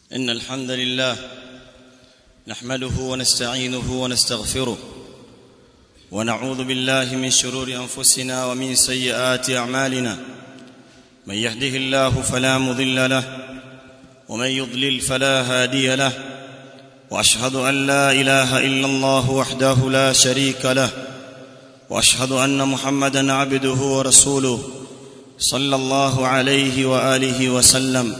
ان الحمد لله نحمده ونستعينه ونستغفره ونعوذ بالله من شرور انفسنا ومن سيئات اعمالنا من يهده الله فلا مضل له ومن يضلل فلا هادي له واشهد ان لا اله الا الله وحده لا شريك له واشهد ان محمدا عبده ورسوله صلى الله عليه واله وسلم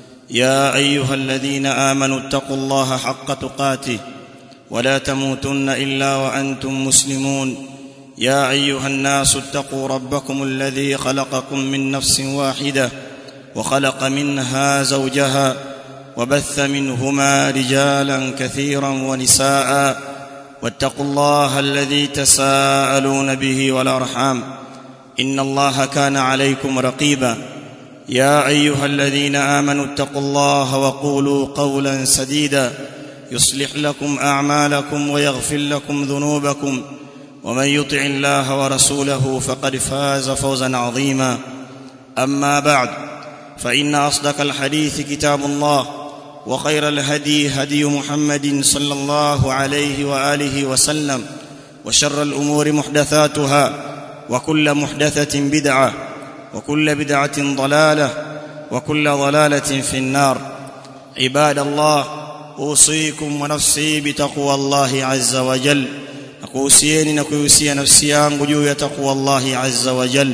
يا ايها الذين امنوا اتقوا الله حق تقاته ولا تموتن الا وانتم مسلمون يا ايها الناس اتقوا ربكم الذي خلقكم من نفس واحده وخلق منها زوجها وبث منهما رجالا كثيرا ونساء واتقوا الله الذي تساءلون به والارحام ان الله كان عليكم رقيبا يا ايها الذين امنوا اتقوا الله وقولوا قولا سديدا يصلح لكم اعمالكم ويغفر لكم ذنوبكم ومن يطع الله ورسوله فقد فاز فوزا عظيما اما بعد فان اصدق الحديث كتاب الله وخير الهدي هدي محمد صلى الله عليه واله وسلم وشر الامور محدثاتها وكل محدثه بدعه وكل بدعه ضلاله وكل ضلاله في النار عباد الله اوصيكم ونفسي بتقوى الله عز وجل nakuhusieni na kuihusia nafsi yangu juu ya takwa Allahi azza wa jal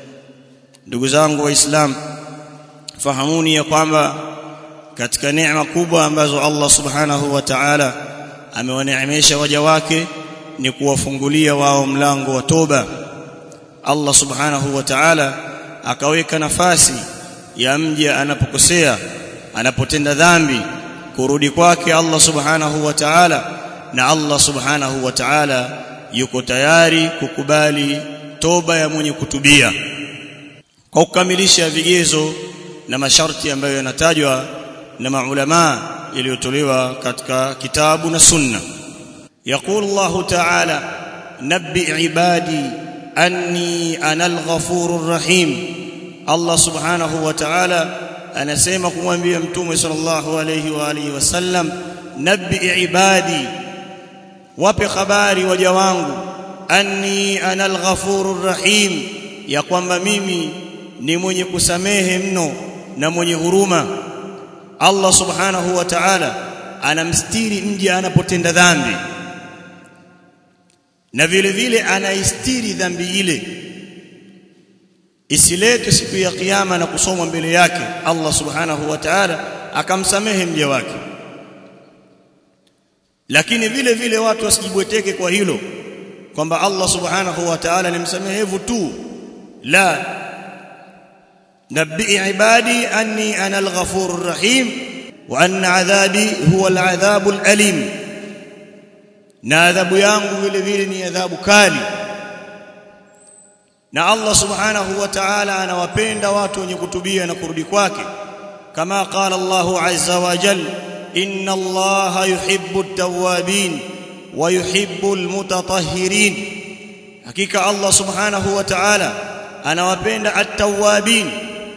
ndugu zangu waislamu fahamuni ya kwamba katika neema kubwa ambazo Allah subhanahu wa ta'ala amewaneemesha waja wake ni kuwafungulia wao mlango wa toba Allah subhanahu wa ta'ala akaweka nafasi ya mja anapokosea anapotenda dhambi kurudi kwake Allah subhanahu wa ta'ala na Allah subhanahu wa ta'ala yuko tayari kukubali toba ya mwenye kutubia kwa kukamilisha vigezo na masharti ambayo yanatajwa na maulama yaliyotolewa katika kitabu na sunna يقول الله تعالى نبئ عبادي أني أنا الغفور الرحيم الله سبحانه وتعالى anasema kumwambia mtume sallallahu alayhi wa alihi wasallam nabbi ibadi wape habari waja wangu anni ana alghafurur rahim ya kwamba mimi ni mwenye kusamehe mno na mwenye huruma Allah subhanahu wa ta'ala anamstiri mja anapotenda dhambi na vile vile anaistiri dhambi ile isiletwe siku ya kiyama na kusomwa mbele yake Allah subhanahu wa ta'ala akamsamehe mja wake lakini vile vile watu wasijibweteke kwa hilo kwamba Allah subhanahu wa ta'ala ni msamehevu tu la nabbi ibadi anni ana al-ghafurur rahim wa anna adhabi huwa al-adhabul alim na adhabu yangu vile vile ni adhabu kali na Allah subhanahu wa ta'ala anawapenda watu wenye kutubia na kurudi kwake kama qala Allah azza wa jalla inna Allah yuhibbu at-tawwabin wa yuhibbu al-mutatahhirin hakika Allah subhanahu wa ta'ala anawapenda at-tawwabin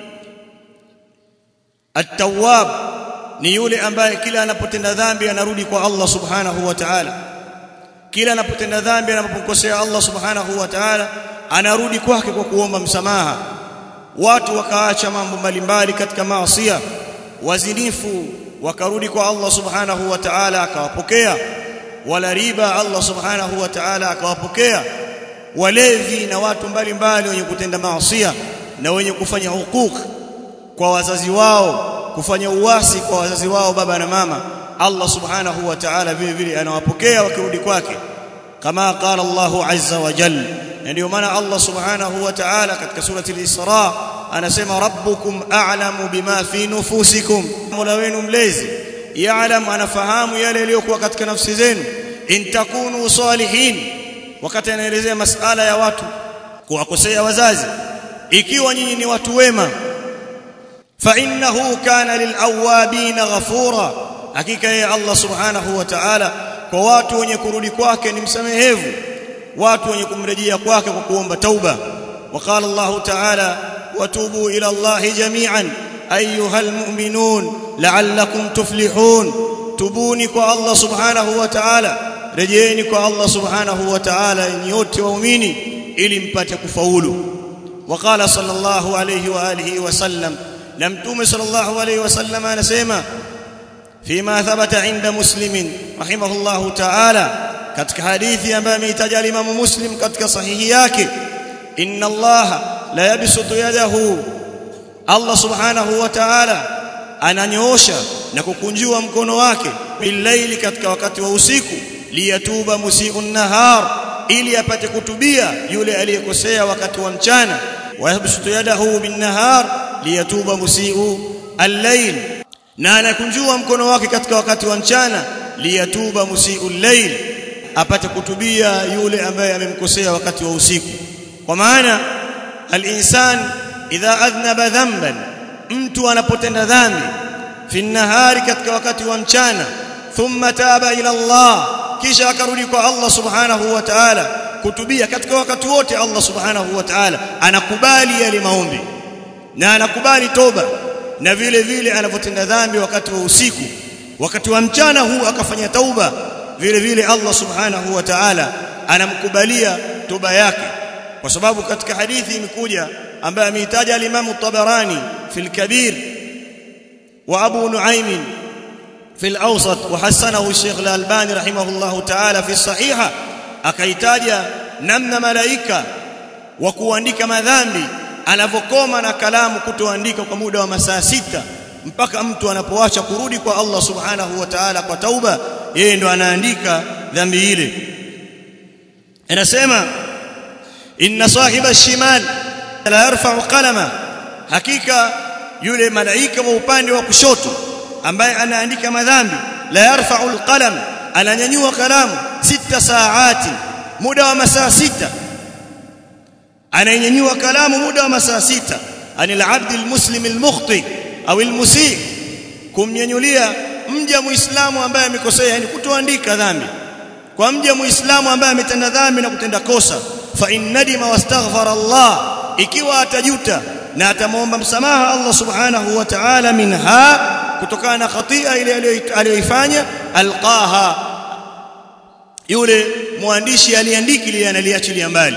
at-tawwab ni yule ambaye kila anapotenda dhambi anarudi kwa Allah subhanahu wa ta'ala kila anapotenda dhambi anapokosea Allah subhanahu wa ta'ala anarudi kwake kwa kuomba msamaha watu wakaacha mambo mbalimbali katika maasiya wazinifu wakarudi kwa Allah subhanahu wa ta'ala akawapokea wala riba Allah subhanahu wa ta'ala akawapokea walevi na watu mbalimbali wenye kutenda maasiya na wenye kufanya hukuk kwa wazazi wao kufanya uasi kwa wazazi wao baba na mama Allah subhanahu wa ta'ala vile vile anawapokea wakirudi kwake kama qala Allahu azza wa jalla ndio maana Allah subhanahu wa ta'ala katika surati al-Isra anasema rabbukum a'lamu bima fi nufusikum mola wenu mlezi ya'lam anafahamu yale yaliyokuwa katika nafsi zenu in takunu salihin wakati anaelezea masala ya watu kuwakosea wazazi ikiwa nyinyi ni watu wema fa innahu kana lilawabin ghafura hakika yeye Allah subhanahu wa ta'ala kwa watu wenye kurudi kwake ni msamehevu watu wenye kumrejea kwake kwa kuomba tauba وقال الله تعالى وتوبوا الى الله جميعا ايها المؤمنون لعلكم تفلحون tubuni kwa Allah subhanahu wa ta'ala rejeeni kwa Allah subhanahu wa ta'ala nyote waumini ili mpate kufaulu وقال صلى الله عليه واله وسلم لم توم صلى الله عليه وسلم anasema فيما ثبت عند مسلم رحمه الله تعالى katika hadithi ambayo ameitaja Imam Muslim katika sahihi yake inna Allah la yabsutu yadahu Allah subhanahu wa ta'ala ananyoosha na kukunjua mkono wake billaili katika wakati wa usiku liyatuba musii'un nahar ili apate kutubia yule aliyekosea wakati wa mchana wa yabsutu yadahu bin nahar liyatuba musii'u al-layl na anakunjua mkono wake katika wakati wa mchana liyatuba musii'u al-layl apate kutubia yule ambaye amemkosea wakati wa usiku kwa maana al-insan idha adhnaba dhanban mtu anapotenda dhambi fi nahari katika wakati wa mchana thumma taba ila Allah kisha akarudi kwa Allah subhanahu wa ta'ala kutubia katika wakati wote Allah subhanahu wa ta'ala anakubali yale maombi na anakubali toba na vile vile anapotenda dhambi wakati wa usiku wakati wa mchana huu akafanya tauba vile vile Allah subhanahu wa ta'ala anamkubalia toba yake kwa sababu katika hadithi imekuja ambaye ameitaja al-Imam Tabarani fi al-Kabir wa Abu Nuaym fi al-Awsat wa hasanahu Sheikh al-Albani rahimahullahu ta'ala fi sahiha akaitaja namna malaika wa kuandika madhambi anavokoma na kalamu kutoandika kwa muda wa masaa sita mpaka mtu anapoacha kurudi kwa Allah subhanahu wa ta'ala kwa tauba yeye ndo anaandika dhambi ile anasema inna sahiba ash-shimal la yarfa'u qalama hakika yule malaika wa upande wa kushoto ambaye anaandika madhambi la yarfa'u al-qalam ananyanyua kalamu sita saati muda wa masaa sita ananyanyua kalamu muda wa masaa sita anil abdi almuslim almukhti au almusii kumnyanyulia mja muislamu ambaye amekosea yani kutoandika dhambi kwa mja muislamu ambaye ametenda dhambi na kutenda kosa fa innadima wastaghfara Allah ikiwa atajuta na atamwomba msamaha Allah subhanahu wa ta'ala minha kutokana na khatia ile aliyoifanya alqaha yule mwandishi aliandiki ile analiachilia mbali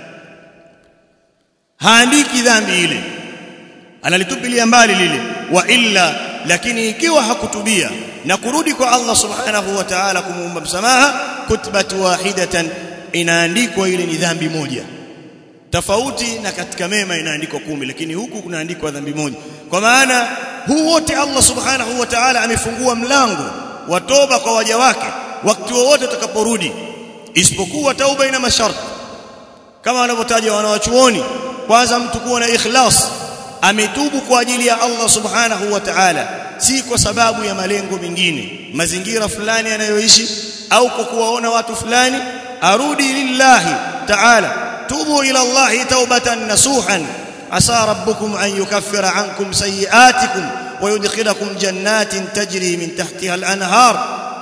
haandiki dhambi ile analitupilia mbali lile wa illa lakini ikiwa hakutubia na kurudi kwa Allah subhanahu wa ta'ala kumuomba msamaha kutbat wahidatan inaandikwa ile ni dhambi moja tofauti na katika mema inaandikwa kumi lakini huku kunaandikwa dhambi moja kwa maana huu wote Allah subhanahu wa ta'ala amefungua mlango wa toba kwa waja wake wakati wowote utakaporudi isipokuwa tauba ina masharti kama wanavyotaja wanawachuoni kwanza mtu kuwa na ikhlas ametubu kwa ajili ya Allah subhanahu wa ta'ala si kwa sababu ya malengo mengine mazingira fulani anayoishi au kwa kuwaona watu fulani arudi lillahi ta'ala tubu ila Allah taubatan nasuhan asa rabbukum an yukaffira ankum sayiatikum wa yudkhilakum jannatin tajri min tahtiha al-anhar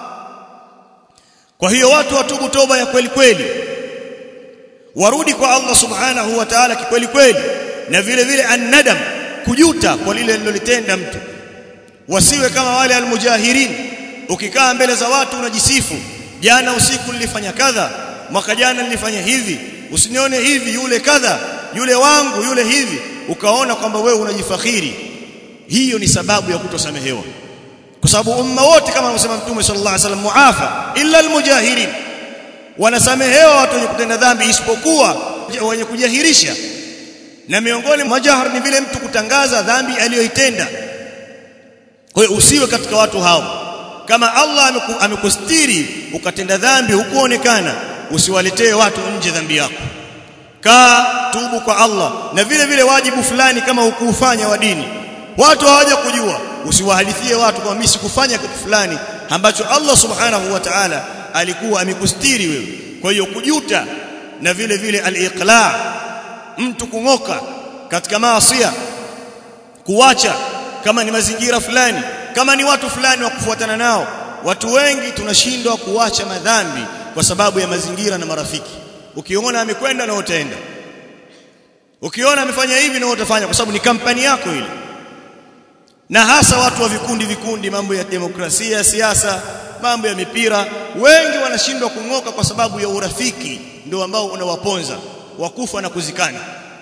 kwa hiyo watu watubu toba ya kweli kweli warudi kwa Allah subhanahu wa ta'ala kikweli kweli na vile vile annadam kujuta kwa lile alilolitenda mtu wasiwe kama wale almujahirin ukikaa mbele za watu unajisifu jana usiku nilifanya kadha mwaka jana nilifanya hivi usinione hivi yule kadha yule wangu yule hivi ukaona kwamba wewe unajifakhiri hiyo ni sababu ya kutosamehewa kwa sababu umma wote kama anasema mtume sallallahu alaihi wasallam muafa illa almujahirin wanasamehewa watu wenye kutenda dhambi isipokuwa wenye kujahirisha na miongoni mwa jahar ni vile mtu kutangaza dhambi aliyoitenda kwa hiyo usiwe katika watu hao kama Allah amekustiri ukatenda dhambi hukuonekana usiwaletee watu nje dhambi yako kaa tubu kwa Allah na vile vile wajibu fulani kama hukuufanya wa dini watu hawaja kujua usiwahadithie watu kwa mimi sikufanya kitu fulani ambacho Allah subhanahu wa ta'ala alikuwa amekustiri wewe kwa hiyo kujuta na vile vile al-iqla mtu kungoka katika maasiya kuacha kama ni mazingira fulani kama ni watu fulani wa kufuatana nao watu wengi tunashindwa kuacha madhambi kwa sababu ya mazingira na marafiki ukiona amekwenda na utaenda ukiona amefanya hivi na utafanya kwa sababu ni kampani yako ile na hasa watu wa vikundi vikundi mambo ya demokrasia siasa mambo ya mipira wengi wanashindwa kung'oka kwa sababu ya urafiki ndio ambao unawaponza wakufa na kuzikana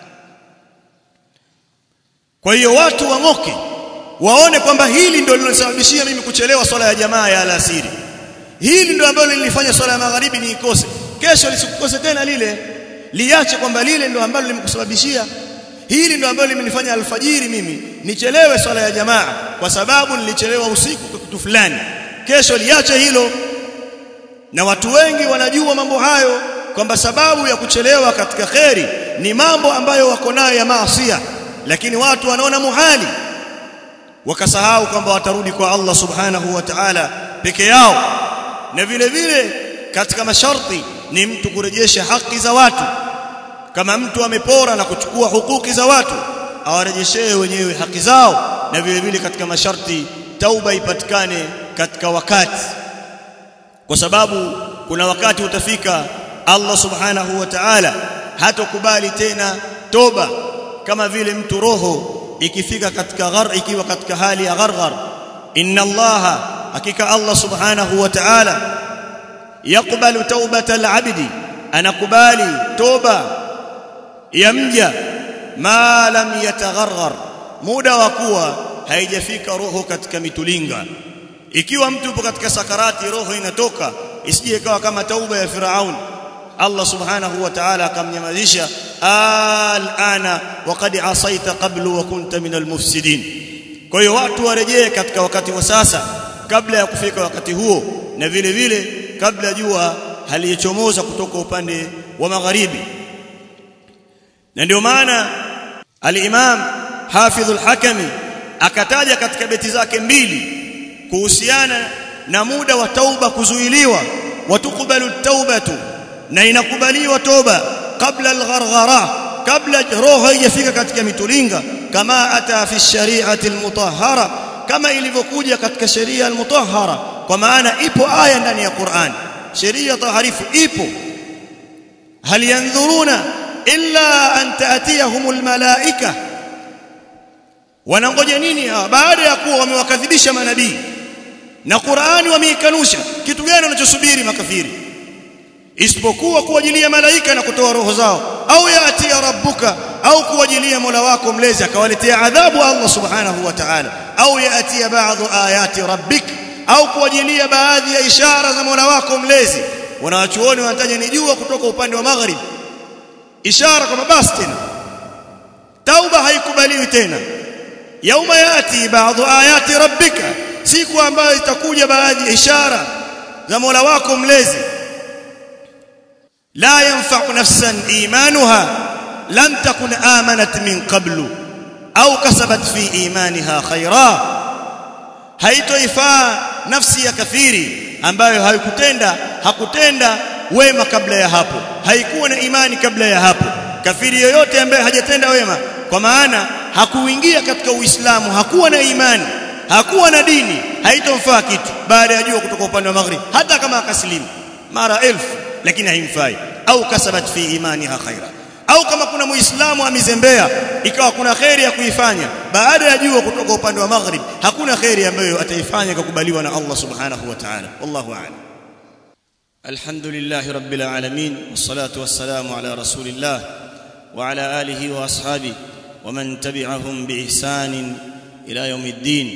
kwa hiyo watu wang'oke waone kwamba hili ndio lilosababishia mimi kuchelewa swala ya jamaa ya alasiri hili ndio ambalo lilifanya swala ya magharibi niikose kesho lisikukose tena lile liache kwamba lile ndio ambalo limekusababishia hili ndio ambalo limenifanya alfajiri mimi nichelewe swala ya jamaa kwa sababu nilichelewa usiku kwa kitu fulani kesho liache hilo na watu wengi wanajua mambo hayo kwamba sababu ya kuchelewa katika kheri ni mambo ambayo wako nayo ya maasiya lakini watu wanaona muhali wakasahau kwamba watarudi kwa Allah subhanahu wa ta'ala peke yao na vile vile katika masharti ni mtu kurejesha haki za watu kama mtu amepora na kuchukua hukuki za watu awarejeshee wenyewe haki zao na vile vile katika masharti tauba ipatikane katika wakati kwa sababu kuna wakati utafika Allah subhanahu wa ta'ala hatokubali tena toba kama vile mtu roho ikifika katika ghar ikiwa katika hali ya gharghar inna allaha hakika Allah subhanahu wa ta'ala yakubali taubata al-abdi anakubali toba ya mja ma lam yatagharghar muda wa kuwa haijafika roho katika mitulinga ikiwa mtu yupo katika sakarati roho inatoka isije kawa kama tauba ya Firaun Allah subhanahu wa ta'ala akamnyamazisha al'ana waqad asaita qablu wa kunta min almufsidin kwa hiyo watu warejee katika wakati wa sasa kabla ya kufika wakati huo na vile vile kabla jua halichomoza kutoka upande wa magharibi na ndio maana al-Imam Hafidh al-Hakami akataja katika beti zake mbili kuhusiana na muda wa tauba kuzuiliwa watukubalu taubatu na inakubaliwa toba kabla al-gharghara kabla roho haijafika katika mitulinga kama ata fi shari'ati al-mutahhara kama ilivyokuja katika sheria al-mutahhara kwa maana ipo aya ndani ya Qur'an sheria taharifu ipo hal yanzuruna illa an ta'tiyahumul malaika wanangoja nini hawa baada ya kuwa wamewakadhibisha manabii na Qur'ani wameikanusha kitu gani wanachosubiri makafiri isipokuwa kuwajilia malaika na kutoa roho zao au yatia rabbuka au kuwajilia Mola wako mlezi akawaletea adhabu Allah subhanahu wa ta'ala au yatia baadhi ayati rabbik au kuwajilia baadhi ya ishara za Mola wako mlezi wanawachuoni wanataja ni jua kutoka upande wa magharibi ishara kwamba basi tena tauba haikubaliwi tena yauma yati baadhi ayati rabbika siku ambayo itakuja baadhi ya ishara za Mola wako mlezi la yanfa'u nafsan imanuha lam takun amanat min qablu au kasabat fi imaniha khaira haitoifaa nafsi ya kafiri ambayo haikutenda hakutenda wema kabla ya hapo haikuwa na imani kabla ya hapo kafiri yoyote ambaye hajatenda wema kwa maana hakuingia katika uislamu hakuwa na imani hakuwa na dini haitomfaa kitu baada ya jua kutoka upande wa maghrib hata kama akasilimu mara elfu lakini haimfai au kasabat fi imaniha khaira au kama kuna muislamu amezembea ikawa kuna khairi ya kuifanya baada ya jua kutoka upande wa maghrib hakuna khairi ambayo ataifanya kukubaliwa na Allah subhanahu wa ta'ala wallahu a'lam alhamdulillahi rabbil alamin wassalatu wassalamu ala rasulillah wa ala alihi wa ashabihi ومن تبعهم باحسان الى يوم الدين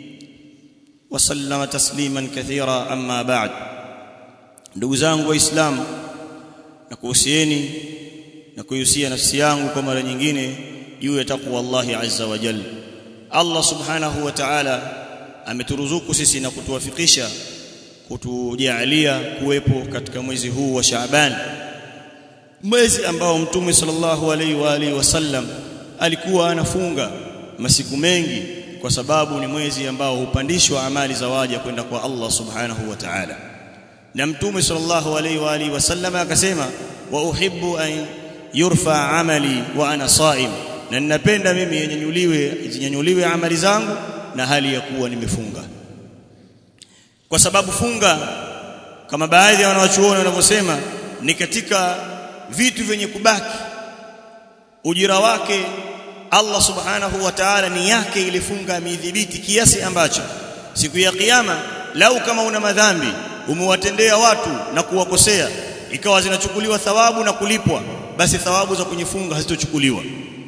وسلم تسليما كثيرا اما بعد ndugu zangu waislamu na kuhusieni na kuhusia nafsi yangu kwa mara nyingine juu ya takwa Allah azza wa jalla Allah subhanahu wa ta'ala ameturuzuku sisi na kutuwafikisha kutujalia kuwepo katika mwezi huu wa Shaaban mwezi ambao mtume sallallahu alaihi wa alihi wasallam alikuwa anafunga masiku mengi kwa sababu ni mwezi ambao hupandishwa amali za waja kwenda kwa Allah subhanahu wa ta'ala na mtume sallallahu alaihi wa alihi wasallam akasema wa uhibbu an yurfa amali wa ana saim na ninapenda mimi yenyanyuliwe zinyanyuliwe amali zangu na hali ya kuwa nimefunga kwa sababu funga kama baadhi ya wanawachuoni wanavyosema ni katika vitu vyenye kubaki ujira wake Allah subhanahu wa ta'ala ni yake ilifunga ameidhibiti kiasi ambacho siku ya kiyama lau kama una madhambi umewatendea watu na kuwakosea ikawa zinachukuliwa thawabu na kulipwa basi thawabu za kunyifunga hazitochukuliwa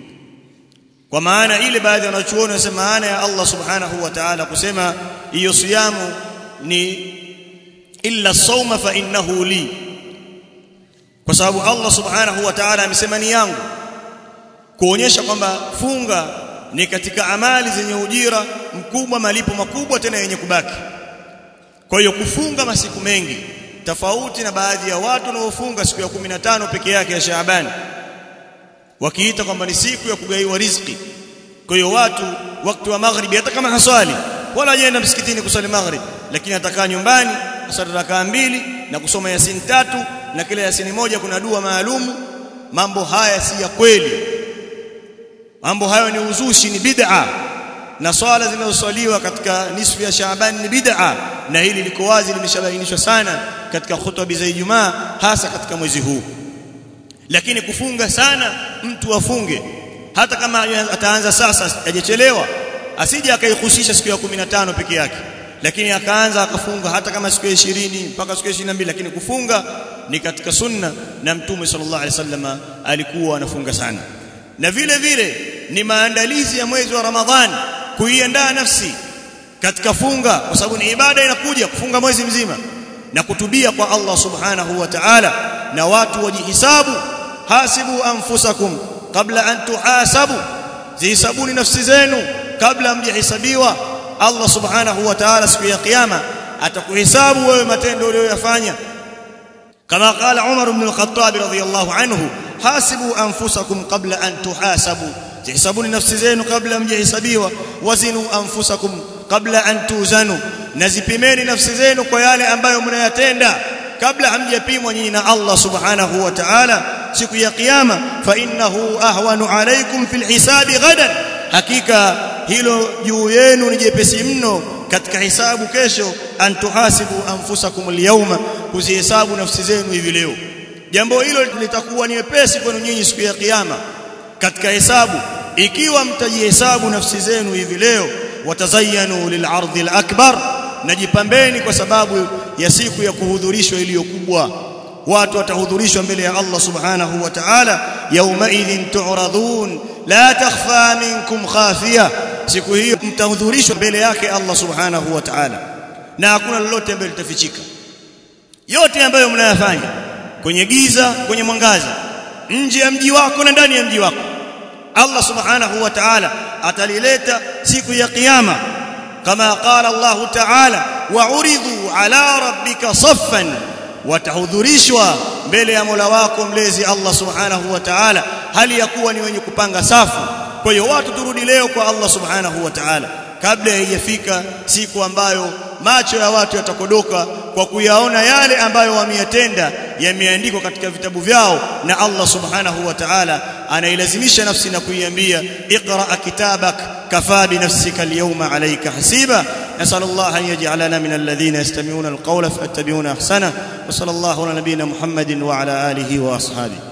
kwa maana ile baadhi ya wanachuoni wanasema maana ya Allah subhanahu wa ta'ala kusema hiyo siyamu ni illa sawma fa innahu li kwa sababu Allah subhanahu wa ta'ala amesema ni yangu kuonyesha kwamba funga ni katika amali zenye ujira mkubwa malipo makubwa tena yenye kubaki kwa hiyo kufunga masiku mengi tofauti na baadhi ya watu wanaofunga siku ya 15 peke yake ya Shaaban wakiita kwamba ni siku ya kugaiwa riziki kwa hiyo watu wakati wa maghribi hata kama haswali wala hajaenda msikitini kuswali maghrib lakini atakaa nyumbani kusali rakaa mbili na kusoma yasin tatu na kila yasini moja kuna dua maalumu mambo haya si ya kweli mambo hayo ni uzushi ni bid'a na swala zinazoswaliwa katika nisfu ya Shaaban ni bid'a na hili liko wazi limeshabainishwa sana katika khutba za Ijumaa hasa katika mwezi huu lakini kufunga sana mtu afunge hata kama ataanza sasa hajachelewa asije akaihusisha siku ya 15 peke yake lakini akaanza akafunga hata kama siku ya 20 mpaka siku ya 22 lakini kufunga ni katika sunna na mtume sallallahu alaihi wasallam alikuwa anafunga sana na vile vile ni maandalizi ya mwezi wa Ramadhani kuiandaa nafsi katika funga kwa sababu ni ibada inakuja kufunga mwezi mzima na kutubia kwa Allah subhanahu wa ta'ala na watu wajihisabu hasibu anfusakum kabla an tuhasabu zihisabuni nafsi zenu kabla mjihisabiwa Allah subhanahu wa ta'ala siku ya kiyama atakuhesabu wewe matendo uliyoyafanya kama qala Umar ibn al-Khattab radiyallahu anhu hasibu anfusakum qabla an tuhasabu zihisabuni nafsi zenu kabla mjihisabiwa wazinu anfusakum kabla an tuzanu nazipimeni nafsi zenu kwa yale ambayo mnayatenda kabla hamjapimwa nyinyi na Allah subhanahu wa ta'ala siku ya kiyama fa innahu ahwanu alaykum fil hisabi ghadan hakika hilo juu yenu ni jepesi mno katika hisabu kesho antuhasibu anfusakum alyawma kuzihesabu nafsi zenu hivi leo jambo hilo litakuwa ni wepesi kwenu nyinyi siku ya kiyama katika hesabu ikiwa mtajihesabu nafsi zenu hivi leo watazayanu lil'ardhi al-akbar najipambeni kwa sababu ya siku ya kuhudhurishwa iliyo kubwa watu watahudhurishwa mbele ya Allah subhanahu wa ta'ala yauma idhin tu'radun la takhfa minkum khafiya siku hiyo mtahudhurishwa mbele yake Allah subhanahu wa ta'ala na hakuna lolote ambalo litafichika yote ambayo mnayafanya kwenye giza kwenye mwangaza nje ya mji wako na ndani ya mji wako Allah subhanahu wa ta'ala atalileta siku ya kiyama kama qala Allah ta'ala wa'uridhu ala rabbika saffan watahudhurishwa mbele ya Mola wako mlezi Allah subhanahu wa ta'ala hali ya kuwa ni wenye kupanga safu kwa hiyo watu turudi leo kwa Allah subhanahu wa ta'ala kabla haijafika siku ambayo macho ya watu yatakodoka kwa kuyaona yale ambayo wameyatenda yameandikwa katika vitabu vyao na Allah subhanahu wa ta'ala anailazimisha nafsi na kuiambia iqra kitabak kafa bi nafsika alyawma alayka hasiba نسأل الله أن يجعلنا من الذين يستمعون القول فاتبعون أحسنه وصلى الله على نبينا محمد وعلى آله وأصحابه